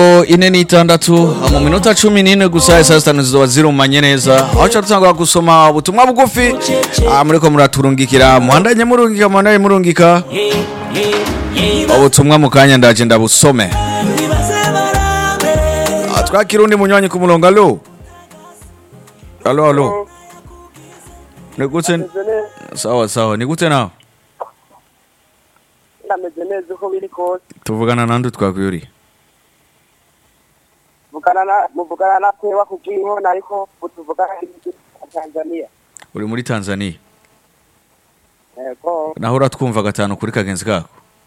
ine n'itandatu mu minota cumi n'ine gusa saa sita zizoba zirumanye neza aho ca dutangura gusoma ubutumwa bugufi ah, muriko muraturungikira muhandanye murungika muhandanye murungika ubutumwa mu kanya ndaje ndabusome Ah, twakira undi munywanyi ku murongo alo alo alo ni gute Meze neza, sawa sawa ni gute nawe ndameze neza uko biri kose tuvugana nande twakwiriye muvugana na muvugana na tewa kubw'inkona ariko tuvugana n'igihugu cya Tanzania uri muri tanzania yego naho uratwumva gatanu kuri kagenzi kako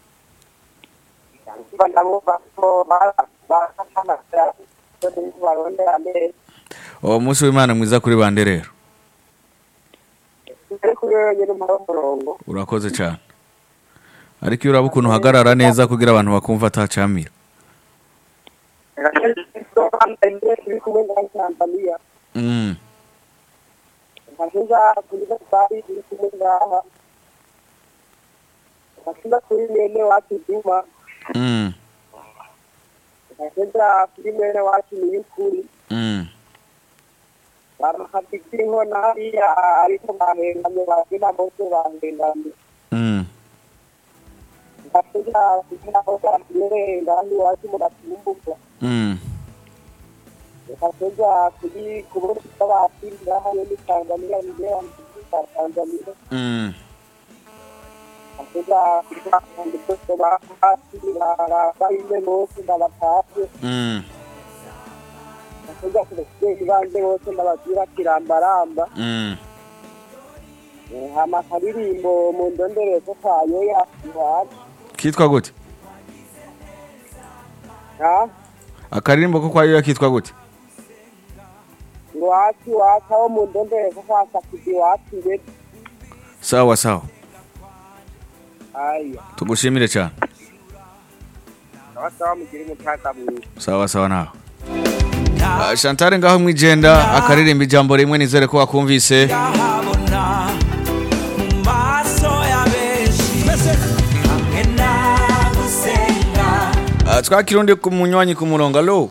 mba ndabumva ko barakamasa barondera neza uwo munsi w'imana mwiza kuri bande rero ariko rero nyine umurongo murongo urakoze cyane ariko iyo uraba ukuntu uhagarara neza kugira abantu bakumva atacamira turi kumwe na Tanzania Mm, nkashinja kuri Safari turi kumwe ngaha nkashinja kuri mwene wacu Juma mm, nkashinja kuri mwene wacu Niyukuri mm. bamuhafite inkona hariya ariko bahengamye bagenda bose bahengamye Mm. ngafika kugira ngo batere ngandi wacu mu gatumbuka Mm. ngafika kuri kubona abakiri ngaha muri Tanzania ngera mu Tanzania Mm. ngafika kuri kandi bose bakiri barabanye bose ndabatashye Mm. ngafika kuri bande bose ndabagira kirambaramba Mm. hama karirimbo mu ndonderezo kayo yacu kitwa gute ha akaririmbo ko kwayo kitwa gute iwacu iwacu aho mu ndonderezo kwasakije iwacu ndetse sawa sawa aya tugushimire cyane abasaba mugire umutaka mwiza sawa sawa nawe Ah, Chantal ngaho mwijenda akaririmba ijambo rimwe nizere ko wakumvise ndahabona mu maso ya benshi hamwe nagusenga Ah, twakira undi ku munywanyi ku murongo alo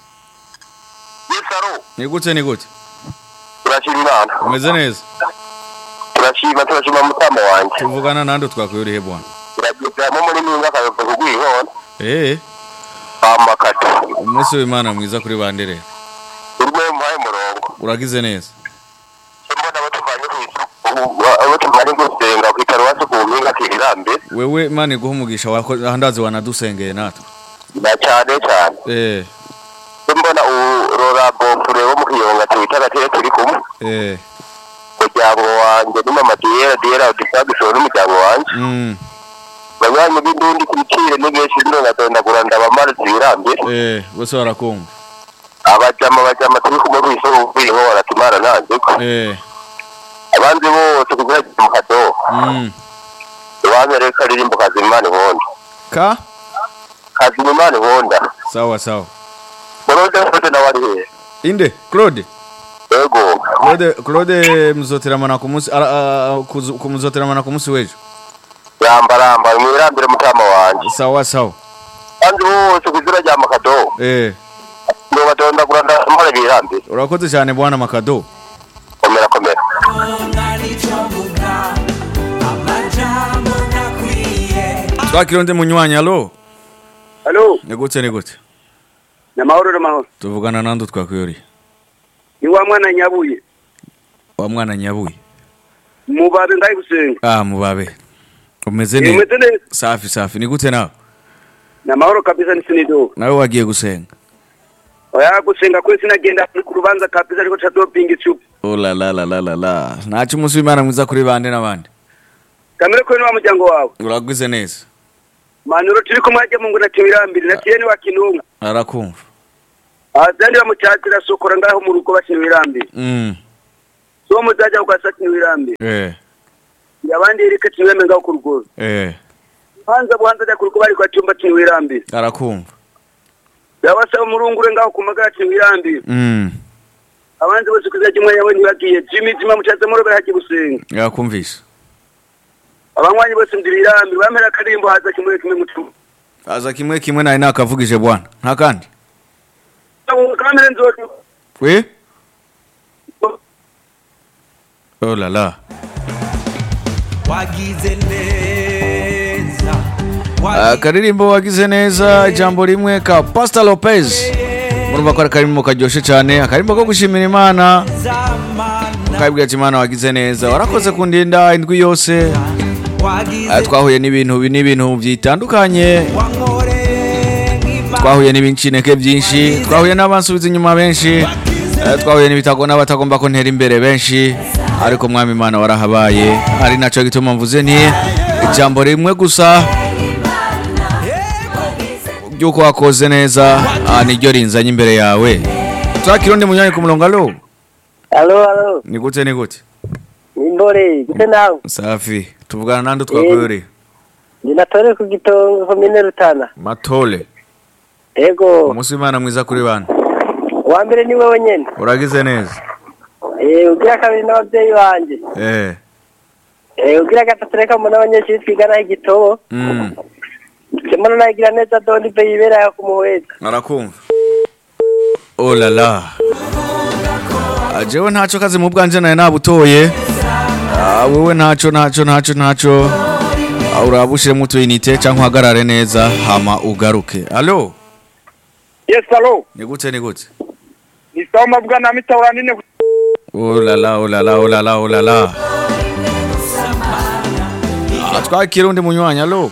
Yesaro, ni gute ni gute turashima Imana. umeze neza Turashima turashima mutama wanje. tuvugana nande twakwiriye bwana Turagezamo muri minga kayoto kugwihona. eh Amakata. umunsi w'imana mwiza kuri bande rero Urwe mpaye murongo. uragize neza Mbona abo tuvanye ku isuku. Abo tuvanye gusenga ku itarwasi ku mpinga kirambe. wewe imana iguha umugisha wako ahandazi wanadusengeye natwe Na cyane cyane. eh Mbona urora bofure wo mu kiyonga twita gateye turi kumwe. eh Muryango wanje ni mama Diera Diera udisagisho n'umuryango wanje. mm Banywanyi b'indundi ku biciro n'ibyeshi bino nadondagura ndabamara zirambe. eh bose barakumva abajama abajama turi kumwe ku isoko kwiho baratumara nanjye eh abandi bose kugira ngo mu kadoho mm iwanyu rero karirimbo kazimana inkonda ka kazimana inkonda sawa sawa morode mfite nawe ari hehe inde claude yego claude claude muzoteramana ku munsi ara- ah, kuzu- ku muzoteramana ku munsi w'ejo yambaramba mwirambire mutama wanje sawa sawa abandi bose ku izina rya makadoho eh ngo badondagura ndamara birambire urakoze cyane bwana makado komera komera umwana icyo mvuga amajambo ntakwiye twakira undi munywanyi alo halo ni gute ni gute ni amahoro n'amahoro tuvugana nande twakwiriye ni wa mwana nyabuye wa mwana nyabuye mubabe ndaye gusenga ah mubabe umeze neza umeze neza safi safi ni gute nawe ni amahoro kabisa ni sinido nawe wagiye gusenga oya gusenga kwe sinagenda ku rubanza kabisa ariko ca doping icupa oh la la la la la la ntacyo umunsi w'imana mwiza kuri bande n'abandi kamere kwe ni wa muryango wawe uragize neza manuro turi kumwe hajya mu ngo na tiwirambiri na tiyeni wa kinunga arakumva abazandi bamucyatira sokora ngaho mu rugo bakina wirambiri mm so muzajya kugasa kina wirambiri eh abandi yereka tiweme ngaho ku rugo eh hanza buhanza ajya ku rugo bari kwa cyumba kina wirambiri arakumva yabasaba murungure ngaho ku magara kina wirambiri mm abandi bose kuzajya umwe yabonye bagiye jimmy jima mucyatse muri hagiye gusenga yakumvisha abanywanyi bose ndi wirambiri bamera akarimbo haza kimwe kimwe mutima aza kimwe kimwe nawe nakavugije bwana nta kandi kamere nzoto Oui Oh là là. wagize neza akaririmbo wagize neza ijambo rimwe ka Pastor Lopez murumva ko ari akarimbo karyoshe cyane akarimbo ko gushimira imana zamana ukabwira ati imana wagize neza warakoze kundinda indwi yose wagize Ah, twahuye n'ibintu n'ibintu bitandukanye wankoreye nk'imana twahuye n'ibincineke byinshi twahuye n'abansubiza inyuma benshi eh, twahuye n'ibitago n'abatagomba ko ntera imbere benshi ariko mwami imana warahabaye ari nacyo gituma mvuze nti ijambo rimwe gusa ry'uko wakoze neza ah, niryo rinzanye imbere yawe turakira undi munyanya ku murongo alo alo alo ni gute ni gute nimbore gute nawe safi tuvugana nande twakoreye ndi natore ku gitongo komine rutana matole ego umunsi w'imana mwiza kuri bana uwa mbere ni wowe nyene uragize neza Eh, ugira kabiri n'ababyeyi banje eh Eh, ugira gatatu reka mbona abanyeshuri twigana igitobo mm. mbona nayigira neza doni be yibera ya kumuhweza arakumva oh la la Ah, jewe ntaco kazi mu bwanje naye nabutoye Ah, wewe ntaco ntaco ntaco ntaco Ah, uraba ushiremo utuyinite canke uhagarare neza hama ugaruke alo yes alo ni gute ni gute ni sawa mabwa na mitawura nine oh la la oh la la oh la la oh la la Ah, twakira undi munywanyi alo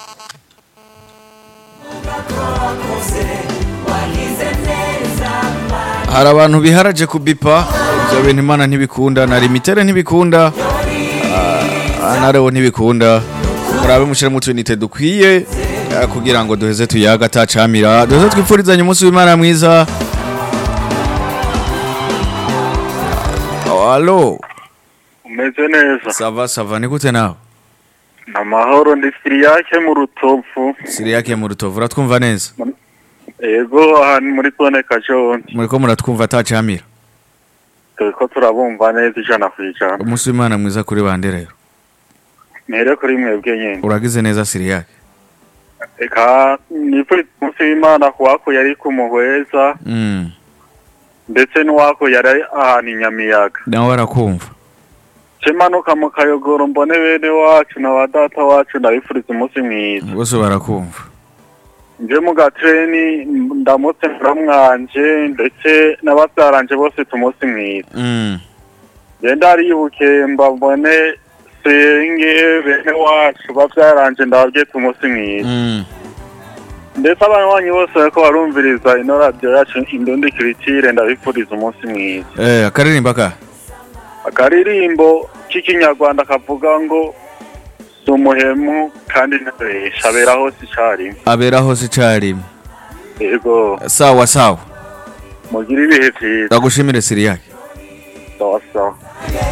hari abantu biharaje kubipa ibyo bintu imana ntibikunda na limitere ntibikunda ah, na rewo ntibikunda murabe mushyiremo utuyinite dukwiye ah, kugira ngo duheze tuyaga atacamira duheze twipfurizanye umunsi w'imana mwiza Oh, alo umeze neza sava sava ni gute nawe amahoro ndi siriyake mu rutovu siriyake mu rutovu uratwumva neza ego aha ni muri zone kajonzi muriko muratwumva atacamira turiko turabumva neza ijana ku ijana umunsi w'imana mwiza kuri bande rero mere kuri mwebwe nyene uragize neza siriyake eka nipfuriza umunsi w'imana ku wakuye ari ku muhweza mm. ndetse n'uwakuye ari ahantu i nyamiyaga nawe arakumva cemanuka mu kayogoro mbone bene wacu na ba data wacu ndabifuriza umunsi mwiza bose barakumva nje mu gatreni ndamutse muramwanje ndetse n'ababyaranje bose tumunsi mwiza mm. genda aribuke mbabone senge bene wacu babyaranje ndababye umunsi mwiza Mm. ndetse abanywanyi bose bariko barumviriza ino radiyo yacu indundi kiritire ndabifuriza umunsi mwiza Eh, akaririmba ka akaririmbo k'ikinyarwanda kavuga ngo si umuhemu kandi ntabesha abera hose icarimwe abera hose icarimwe yego sawa sawa mugire ibihe vyiza ndagushimire siriyake